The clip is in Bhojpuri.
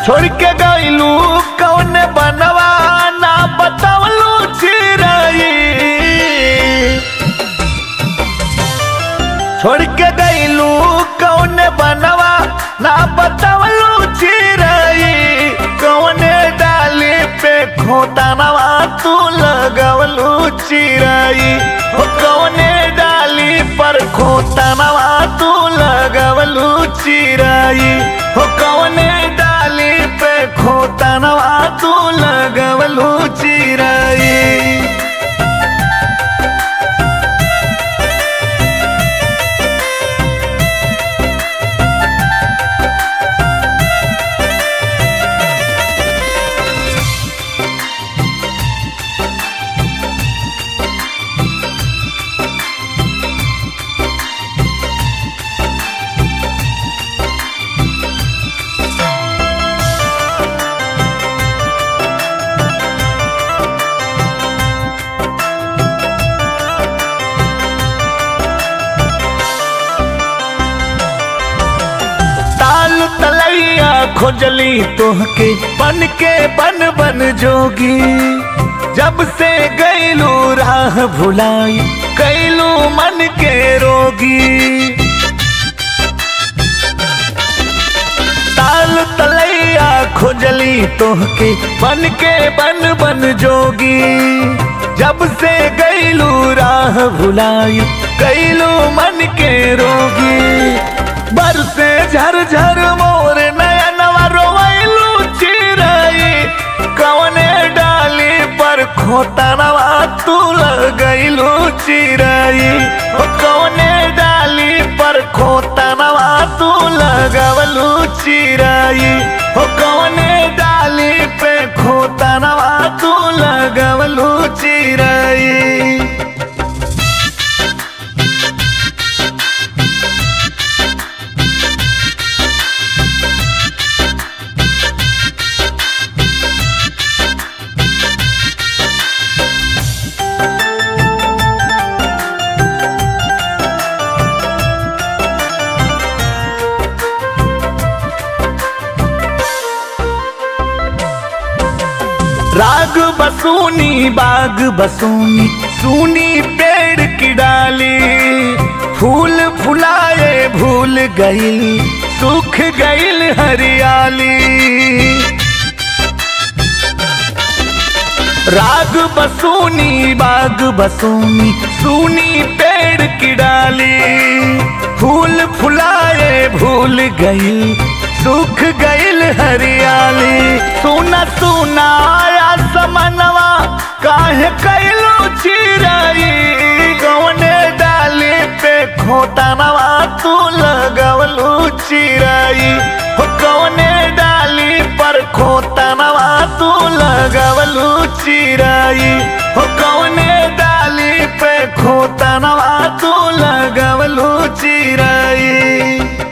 छोड़ के गईलू कौन बनवा ना बतावलू चिराई छोड़ के गईलू कौन बनवा ना बतावलू चिराई कौन डाली पे खोतानवा तू लगवलू चिराई हो कौने डाली पर खोतानवा तू लगवलू चिराई हो कौने डाली पे खोतानवा तू लगवलू चिराई ताल तलैया खोजली तोहके बन के बन बन जोगी जब से गईलू राह भुलाई कैलू मन के रोगी ताल तलैया खोजली तोहके बन के बन बन जोगी जब से गईलू राह भुलाई कैलू मन के रोगी बरसे झर झर मोर नयनवा रोवैलू चिराई कवने डाली पर खोतनवा तू लगैलू चिराई ओ कवने डाली पर खोतनवा तू लगवलू चिराई ओ कवने डाली पे खोतनवा तू लगवलू चिराई राग बसूनी बाग बसूनी सूनी पेड़ की डाली फूल फुलाए भूल गईल सूख गईल हरियाली राग बसूनी बाग बसूनी सूनी पेड़ की डाली फूल फुलाए भूल गई सूख गईल हरियाली सुना सुना आया समनवा काहे कैलू चिराई कौने डाली पे खोतानवा तू लगवलू चिराई हो कौने डाली पर खोतानवा तू लगवलू चिराई हो कौने डाली पे खोतानवा तू लगवलू चिराई